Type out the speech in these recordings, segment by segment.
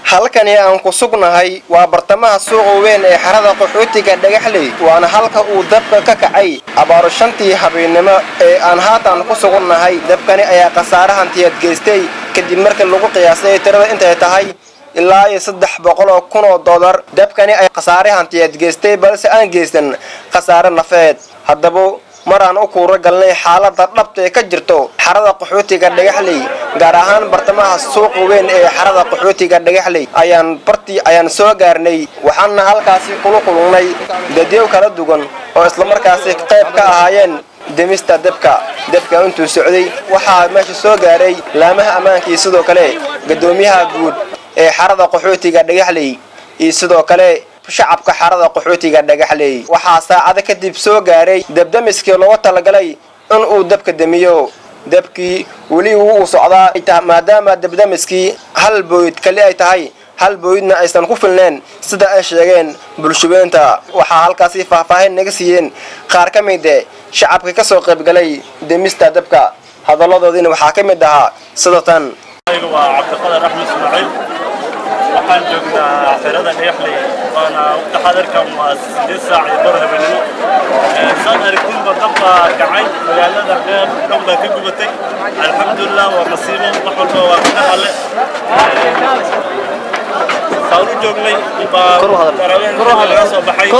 halkani aan ku sugnahay waa bartamaha suuqa weyn ee xarada qaxootiga dhagaxley waana halka uu dabka ka kacay abaaro shantii habeennimo ee aan haatan ku sugunnahay dabkani ayaa khasaare hantiyeed geystay kadib markii lagu qiyaasay tirada intay tahay ilaa iyo saddex boqol oo kun oo dollar dabkani ay khasaare hantiyeed geystay balse aan geysan khasaare nafeed haddaba mar aan u kuura galnay xaalada dhabta ee ka jirto xarada qaxootiga dhagaxley gaar ahaan bartamaha suuqa weyn ee xarada qaxootiga dhagaxley ayaan bartii ayaan soo gaarnay waxaana halkaasi kula kulunay dadyow kala duwan oo islamarkaasi qayb ka ahaayeen demista dabka dabka intuu socday waxaa meesha soo gaaray laamaha ammaankii sidoo kale gadoomiyaha guud ee xarada qaxootiga dhagaxley iyo sidoo kale shacabka xarada qaxootiga dhagaxley waxaa saacado kadib soo gaaray dabdamiskii looga talagalay in uu dabka demiyo dabkii weli wuu socdaa maadaama dabdamiskii hal booyd kali ay tahay hal booydna aysan ku filneen sida ay sheegeen bulshabeynta waxaa halkaasi faahfaahin naga siiyeen qaar ka mide shacabka ka soo qaybgalay demista dabka hadalladoodiina waxaa ka mid ahaa sida tan waa cabdiqadar axmed ismaaciil waxaan joognaa xerada dhagaxley waana taxadarkan waa sideed saac iyo bar habeenimo saad aragtinba dab baa kacay magaalada reer dhan baa ka gubatay alxamdulilah waa masiibo wax walba waa ka alle saan u joognay baa laga soo baxay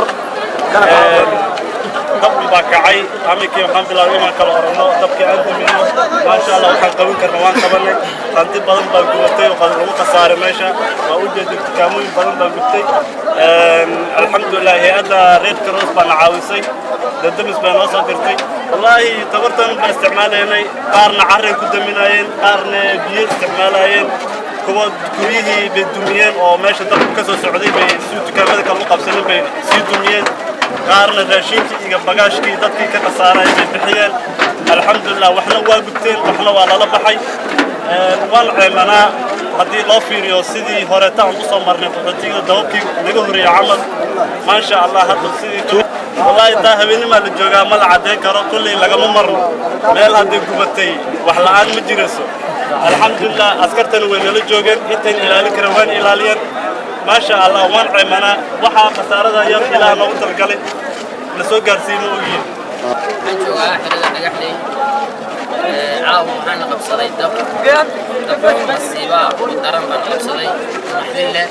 dab baa kacay amikii waxaan bilaabay inaan kala oranno dabkii aan damino maasha allah waxaan qaban karna waan qabanay hanti badan baa gubatay oo lagu khasaaray meesha waa u jeeday dukaamooyin badan baa gubtay alxamdulilah hay-adda red cross baana caawisay dadamis baa noo soo dirtay wallaahi tabartan baan isticmaalaynay qaarna carray ku daminayeen qaarna biyo isticmaalayeen kuwa guryihii bay dumiyeen oo meesha dabku ka soo socday bay si dukaamada kale u qabsanin bay sii dumiyeen qaarna raashinkii iyo bagaashkii dadkii ka khasaaray bay bixiyeen alxamdulilah waxna waa gubteen waxna waa lala baxay waan ceemanaa haddii loo fiiriyo sidii horeeta aan usoo marnay qaxootiga dababkii naga horreeyey camal maasha allah hadda sidii wallaahi taa habeenimaa la joogaa ma la caddayn karo kulley lagama marno meel hadday gubatay wax la'aan ma jirayso alxamdulilah askartana way nala joogeen intayn ilaalin kareen waan ilaaliyeen maasha allah waan ceemanaa waxaa khasaarada yar ilaah noogu talgalay la soo gaarsiimo ogyihin waxaan joogaa xerada dhagaxley caawa waxaana qabsaday dab dab masiiba daran baan qabsaday maxlille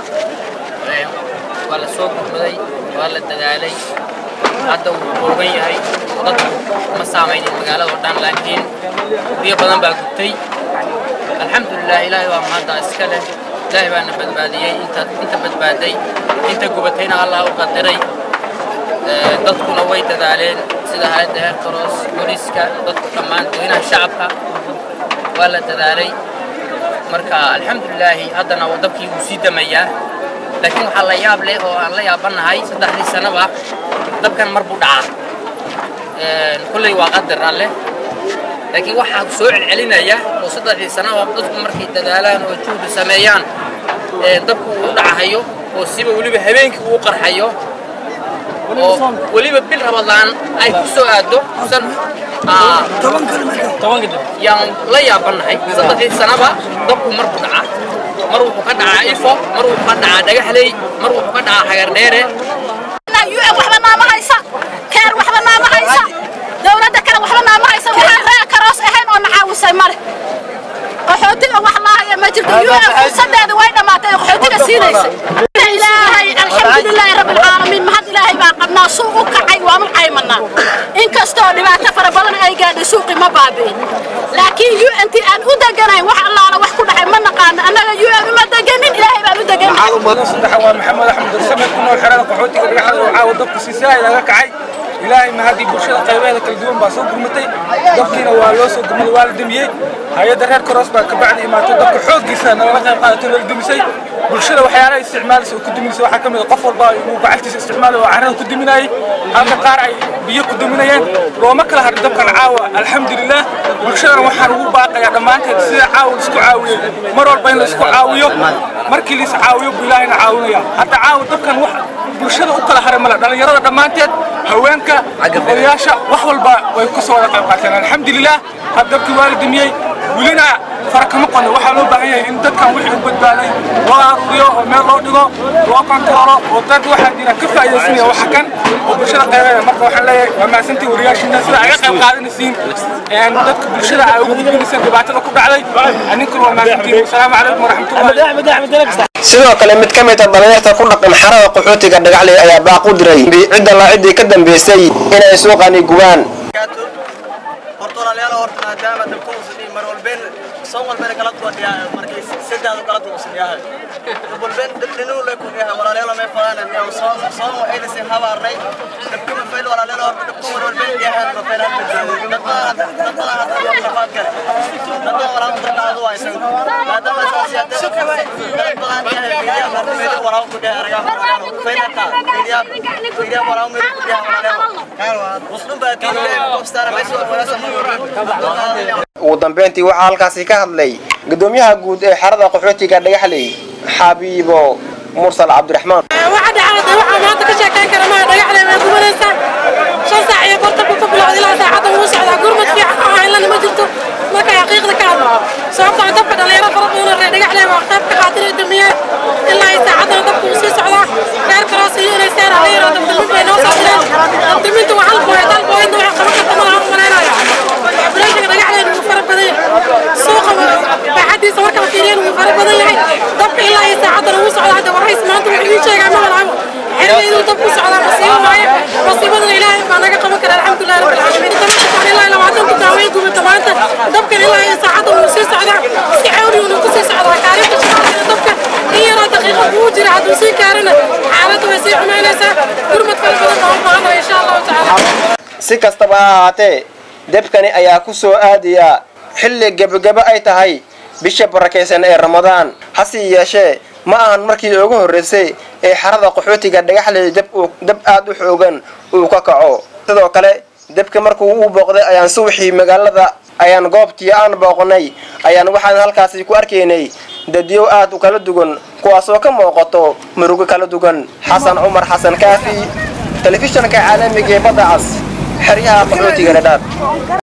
waa la soo gurmaday waa la dadaalay hadda wuu kooban yahay dadku ma saamaynin magaalada oo dhan laakiin guryo badan baa gubtay alxamdulilah ilaahay waa mahadda iska leh ilaahay baana badbaadiyey inta inta badbaaday inta gubatayna allah u qadiray dadkuna way dadaaleen sida hayadda heer karoos booliiska dadku dhammaan dadweynaha shacabka waa la dadaalay marka alxamdulilaahi haddana dabkii wuu sii damayaa laakiin waxaa la yaab leh oo aan la yaabanahay saddexdii sanaba dabkan mar buu dhacaa kulley waa qadar alleh laakiin waxaa soo celcelinaya oo saddexdii sanaba dadku markay dadaalaan oo juhdi sameeyaan dabku uu dhacahayo oo siba weliba habeenkii uu qarxayo oo weliba bil rabadaan ay ku soo aado san yaan la yaabanahay saddexdii sanaba dabku mar buu dhacaa mar wuxuu ka dhacaa ifo mar wuxuu ka dhacaa dhagaxley mar wuxuu ka dhacaa xagardheere waxba naama haysa keer waxba naama haysa dowladda kale waxba naama haysa waxaan ree karoos ahayn oo nacaawisay male qaxootiga wax laahaya ma jirto un fursadeeda way dhammaatay oo qaxootiga siinaysa ilaahay alxamdulilaahi rabbilcaalamiin mahad ilaahay baa qabnaa suu u kacay waan u caymanaa inkastoo dhibaato fara badan ay gaadhay suuqi ma baabi'in laakiin u n t aan u deganayn wax allaala wax ku dhacay ma naqaano annaga u n uma deganin ilaahay baan u deganay saddexa waa maxamed axmed darsamed ku nool xerada qaxootiga dhagaxda oo caawa dabku si saahid aga kacay ilaahay mahadii bulshada qaybaheeda kala duwan baa soo gurmatay dabkiina waa loo soo gurmaday waa la demiyey hay-adda reer karoos baa kabacdi imaatay dabka xooggiisa nalala qayb qaadatay loola demisay bulshada waxyaalaha isticmaalaysa oo ku diminaysa waxaa ka mid a qof walba uu gacaltiisa isticmaalay oo carrada ku diminayay halka qaar ay biyo ku diminayeen looma kala hadhin dabkan caawa alxamdulilah bulshadana waxaan ugu baaqayaa dhammaanteed sida caawa laisku caawiyey mar walba in laisku caawiyo markii lais caawiyo buu ilaahayna caawinaya hadda caawa dabkan wax bulshada u kala haray male dhallinyarada dhammaanteed haweenka odayaasha wax walba way ku soo wada qayb qaateen alxamdulilah had dabkii waa la demiyey welina fara kama qodno waxaa loo baahan yahay in dadkan wixii u badbaaday loo aruuriyo oo meel loo dhigo loo kontaroolo oo dad waxaa jira ka faa'iidaysanaya waxa kan oo bulshada qaybeeda marka waxaan leeyahay waa mahadsantii wariyaashiina sida ay qayb qaadanaysiin dadka bulshada ay ugu gudbinaysaan dhibaatada ku dhacday ninkuna waa mahadsantiin wasalaamu calaykum waraxmatullahi sidoo kale mid ka mid a dhalinyarta ku dhaqan xarada qaxootiga dhagaxley ayaa baaq u diray cidda la ciddii ka dambeysay inay suuqani gubaan horta walaalayaal horta maadaama dabka uusan dhihin mar walbeen soon walbeen kala duwadhiyaa markii saddex kala duwasan yahay dab walbeen dabdhinuu lay ku yahay walaalayaal may fadaan yaa soon soon waa ayna sin habaarnay dabka ma fayl walaalayaal horta dabka mar walbeen yahay ma fayl hal badbaado dad badan dad badan hadda waa shafaad kale dad badan walaa dadka aad waa isan maadaama saas yaa dad badan yahay fiiriya mar fayl walaa ku dhahay araga fayl ka fiiriya fiiriya walaa mid ku dhahay walaalayaal muslim baa tiiray qofstara meesha wala ugu dambeyntii waxaa halkaasi ka hadlay gudoomiyaha guud ee xarada qaxootiga dhagaxley xabiibo mursal cabdiraxmaan waxa dhacday waxaa maanta ka sheekayn kara maa dhagaxley way gubanaysaa shan saac iyo bartanku ka bilowday ilaa saacadda wuu socdaa gurmad fiican oo haylana ma jirto marka xaqiiqda ka hadlo sababtoo dabka dhalinyaro fara badan oo reer dhagaxley waa qayb ka qaatin ay damiyeen ilaa ay saacaddana dabka wuu sii socdaa reer kaloos iyo inay seera la yaro dabdamin bay noo socdeen dabdaminta waa hal booyad hal booyadna waxay qaban karta malaha u malaynayo operation dhagaxleyna wuu fara badan yahay suuqa baaxadiisa marka la fiiriyana wuu fara badan yahay dabka ilaa ay saacaddana wuu socdaa hadda warhays maanta wuxuu ii sheegaa ma walaabo xerada inuu dab ku socdaa masiibo waaye masiibadana ilaahay baa naga qaban kara alxamdulillahi rabbil caalamiin dabka ilaa labaatan ku daaweyn gubata maanta dabkan ilaa ay saacadda wuu sii socdaa si xawli uu ku sii socdaa kaalinta shaqaalkana dabka in yaraa daqiiqa kuu jira hadduu sii kaarina xaaladda way sii xumaynaysaa gurmad fara badan baa u baahanaya insha allahu tacaala si kastaba ha ahaatee debkani ayaa ku soo aadaya xilli gebagabo ay tahay bisha barakaysan ee ramadaan hase yeeshee ma ahan markii ugu horreysay ee xarada qaxootiga dhagaxley dab uu dab aad u xoogan uu ka kaco sidoo kale debka markuu u booqday ayaan subaxii magaalada ayaan goobtii aan booqnay ayaan waxaan halkaasi ku arkaynay dadyow aad u kala duwan kuwaasoo ka muuqato murugo kala duwan xasan cumar xasan kaafi telefishanka caalamiga ee badda cas xeryaha qaxootiga dhadhaab